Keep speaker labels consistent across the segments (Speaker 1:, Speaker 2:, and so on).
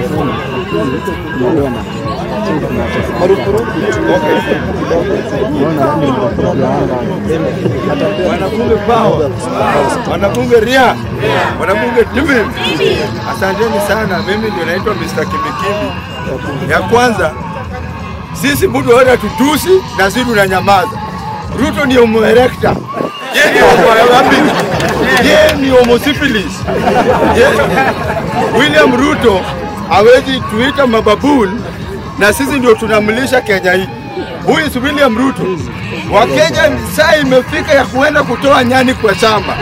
Speaker 1: Wanabunge Power, wanabunge Ria, wanabunge Tibi, asanteni sana. Mimi ndio naitwa Mr. Kimbikimbi. Ya kwanza, sisi mtu wote tutusi na sisi tunanyamaza. Ruto ni homo erector, yeye ni homo erector, yeye ni homo syphilis. Yeye- William Ruto hawezi tuita mababuni na sisi ndio tunamlisha Kenya hii. Huyu si William Ruto. Wakenya saa imefika ya kuenda kutoa nyani kwa shamba.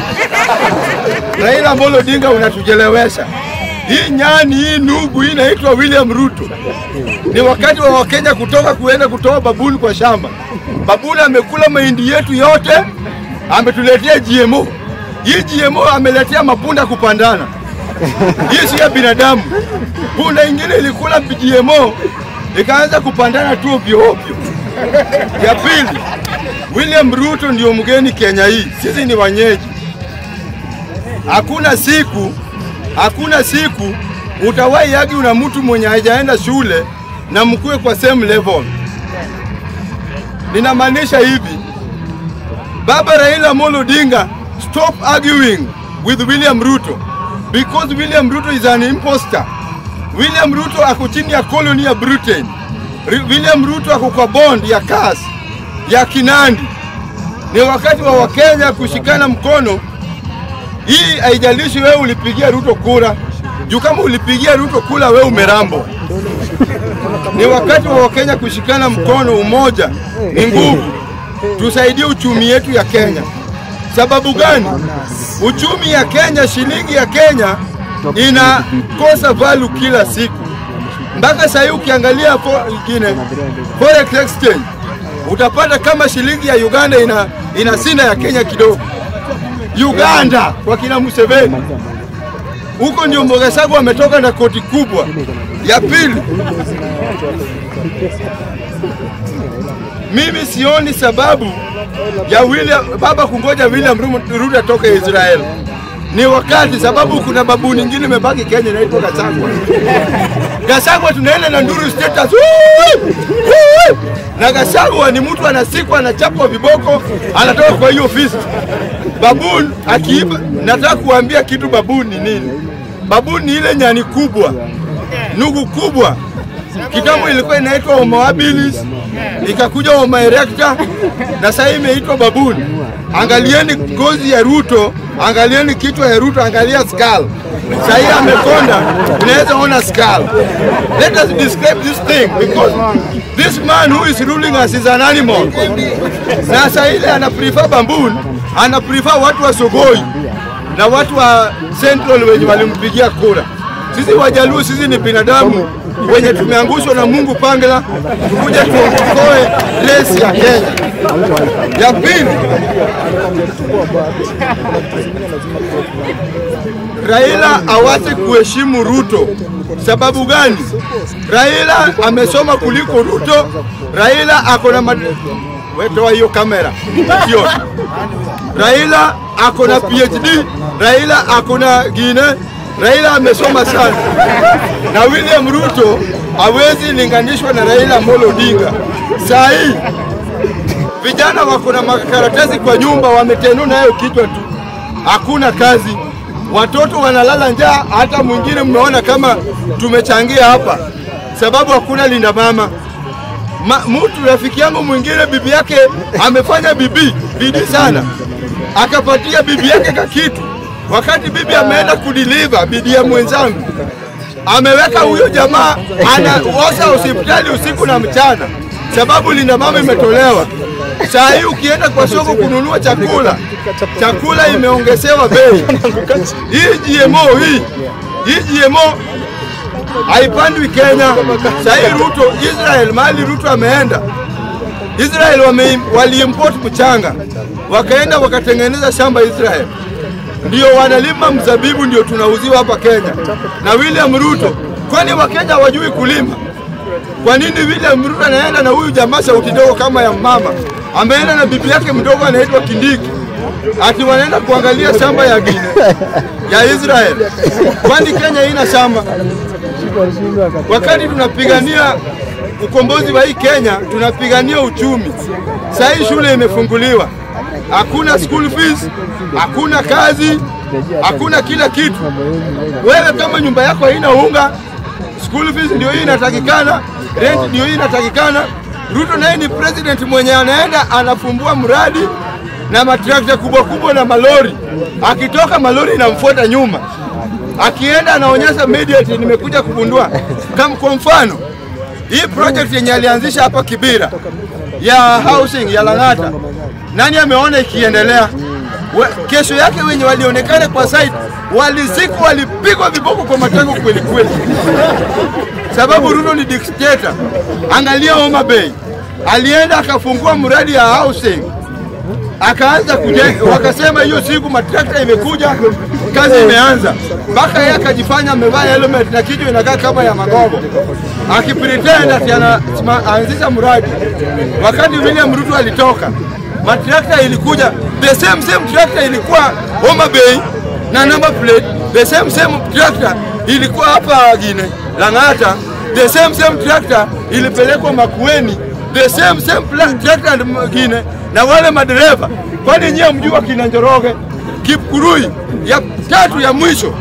Speaker 1: Raila Amolo Odinga unatujelewesha. Hii nyani hii nugu hii inaitwa William Ruto. Ni wakati wa Wakenya kutoka kuenda kutoa babuni kwa shamba. Babuni amekula mahindi yetu yote, ametuletea GMO. Hii GMO ameletea mapunda kupandana. Hii si ya binadamu. Punda ingine ilikula GMO ikaanza kupandana tu ovyo ovyo. Ya pili, William Ruto ndio mgeni Kenya hii, sisi ni wenyeji. Hakuna siku, hakuna siku utawahi agi una mtu mwenye hajaenda shule na mkuwe kwa same level. Ninamaanisha hivi, Baba Raila Amolo Odinga, stop arguing with William Ruto because William Ruto is an imposter. William Ruto ako chini ya koloni ya Britain. Ri- William Ruto ako kwa bond ya CAS ya Kinandi. Ni wakati wa Wakenya kushikana mkono. Hii haijalishi wewe ulipigia Ruto kura, juu kama ulipigia Ruto kura wewe umerambo. Ni wakati wa Wakenya kushikana mkono, umoja ni nguvu. Tusaidie uchumi yetu ya Kenya. Sababu gani? Uchumi ya Kenya, shilingi ya Kenya inakosa value kila siku. Mpaka sasa hivi ukiangalia fo- ingine forex exchange utapata kama shilingi ya Uganda ina inasinda ya Kenya kidogo. Uganda kwa kina Museveni huko ndio Mbogasagu ametoka na koti kubwa. Ya pili, mimi sioni sababu ya William, baba kungoja William Ruto Ruto atoke Israel. Ni wakati sababu kuna babu nyingine imebaki Kenya inaitwa Gachagua. Gachagua tunaenda na nduru status. Woo! Woo! Na Gachagua ni mtu anasikwa anachapwa viboko anatoka kwa hiyo ofisi. Babun akiiba, nataka kuambia kitu babun ni nini? Babun ni ile nyani kubwa, nugu kubwa. Kitambo ilikuwa inaitwa Homo habilis, ikakuja Homo erector na sasa imeitwa babun. Angalieni ngozi ya Ruto, angalieni kichwa ya Ruto, angalia skull. Sasa hii amekonda, unaweza ona skull. Let us describe this thing because this man who is ruling us is an animal. Na sasa ile ana prefer bambun, ana prefer watu wa Sogoi na watu wa Central wenye walimpigia kura. Sisi Wajaluo, sisi ni binadamu wenye tumeangushwa na Mungu pangela, tukuja tuokoe resi ya Kenya. Ya pili, Raila awache kuheshimu Ruto. Sababu gani? Raila amesoma kuliko Ruto. Raila ako na mad... wetoa hiyo kamera sio. Raila ako na PhD, Raila ako na gine, Raila amesoma sana, na William Ruto hawezi linganishwa na Raila Amolo Odinga. Saa hii vijana wako na makaratasi kwa nyumba, wametenu nayo kichwa tu, hakuna kazi, watoto wanalala njaa. Hata mwingine mmeona kama tumechangia hapa, sababu hakuna linda mama Ma, mtu rafiki yangu mwingine bibi yake amefanya bibi bidii sana, akapatia bibi yake ka kitu, wakati bibi ameenda kudiliva bidii ya mwenzangu ameweka huyo jamaa anaosa hospitali usiku na mchana, sababu linda mama imetolewa. Saa hii ukienda kwa soko kununua chakula, chakula imeongezewa bei. Hii GMO hii hii GMO haipandwi Kenya. Sasa hii Ruto Israel, mahali Ruto ameenda Israel wame, waliimport mchanga wakaenda wakatengeneza shamba Israel, ndio wanalima mzabibu, ndio tunauziwa hapa Kenya na William Ruto. Kwani Wakenya hawajui kulima? Kwa nini William Ruto anaenda na huyu jamaa sauti ndogo kama ya mama, ameenda na bibi yake mdogo anaitwa Kindiki, ati wanaenda kuangalia shamba ya Gine ya Israel? Kwani Kenya ina shamba? Wakati tunapigania ukombozi wa hii Kenya, tunapigania uchumi. Saa hii shule imefunguliwa, hakuna school fees, hakuna kazi, hakuna kila kitu. Wewe kama nyumba yako haina unga, school fees ndio hii inatakikana, rent ndio hii inatakikana. Ruto naye ni president mwenye anaenda anafumbua mradi na matrakta kubwa kubwa na malori, akitoka malori inamfuata nyuma, akienda anaonyesha media ati nimekuja kugundua. Kama kwa mfano hii project yenye alianzisha hapa Kibira ya housing ya Lang'ata, nani ameona ikiendelea? We, kesho yake wenye walionekana kwa site walizikwa, walipigwa viboko kwa matango kweli kweli, sababu Ruto ni dictator. Angalia Homa Bay, alienda akafungua mradi ya housing akaanza kujenga, wakasema hiyo siku matrakta imekuja, kazi imeanza, mpaka yeye akajifanya amevaa helmet na kichwa inakaa kama ya magogo, akipretend ati anaanzisha mradi. Wakati William Ruto alitoka, matrakta ilikuja, the same same tractor ilikuwa Homa Bay na number plate, the same same tractor ilikuwa hapa Gine Lang'ata, the same same tractor ilipelekwa Makueni, the same same tractor nyingine na wale madereva, kwani nyie mjua kina Njoroge, Kipkurui ya tatu ya mwisho,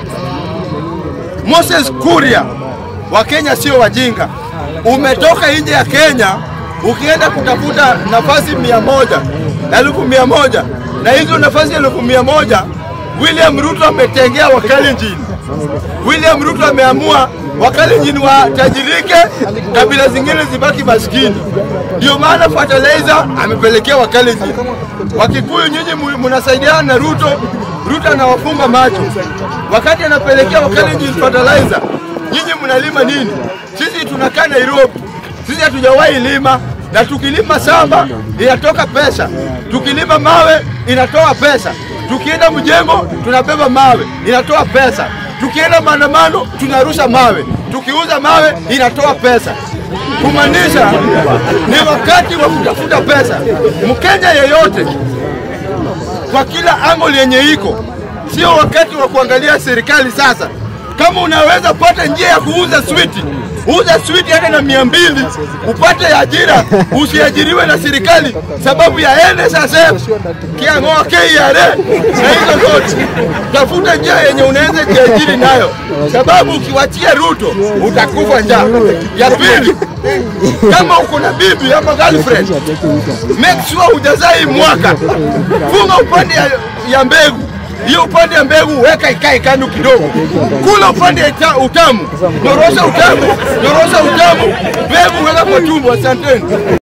Speaker 1: Moses Kuria. Wakenya sio wajinga. Umetoka nje ya Kenya ukienda kutafuta nafasi mia moja elfu mia moja na hizo nafasi elfu mia moja William Ruto ametengea Wakalenjin. William Ruto ameamua Wakalenjin watajirike, kabila zingine zibaki maskini. Ndio maana fertilizer amepelekea Wakalenjin. Wakikuyu nyinyi mnasaidiana na Ruto, Ruto anawafunga macho. Wakati anapelekea Wakalenjin fertilizer, nyinyi mnalima nini? Sisi tunakaa Nairobi, sisi hatujawahi lima na tukilima samba inatoka pesa, tukilima mawe inatoa pesa, tukienda mjengo tunabeba mawe inatoa pesa, tukienda maandamano tunarusha mawe, tukiuza mawe inatoa pesa. Kumaanisha ni wakati wa kutafuta pesa. Mkenya yeyote kwa kila angle yenye iko, sio wakati wa kuangalia serikali sasa. Kama unaweza pata njia ya kuuza switi uza switi hata na mia mbili upate ajira, usiajiriwe na serikali sababu ya NSSF, kiang'oa KRA na hizo zote. Tafuta njia yenye unaweza jiajiri nayo, sababu ukiwachia Ruto utakufa njaa. Ya pili, kama uko na bibi ama girlfriend, make sure hujazaa hii mwaka, funga upande ya, ya mbegu hiyo upande ya mbegu weka ikae kando kidogo, kula upande ya utamu, nyorosha utamu, nyorosha utamu, mbegu weka kwa tumbo. Asanteni.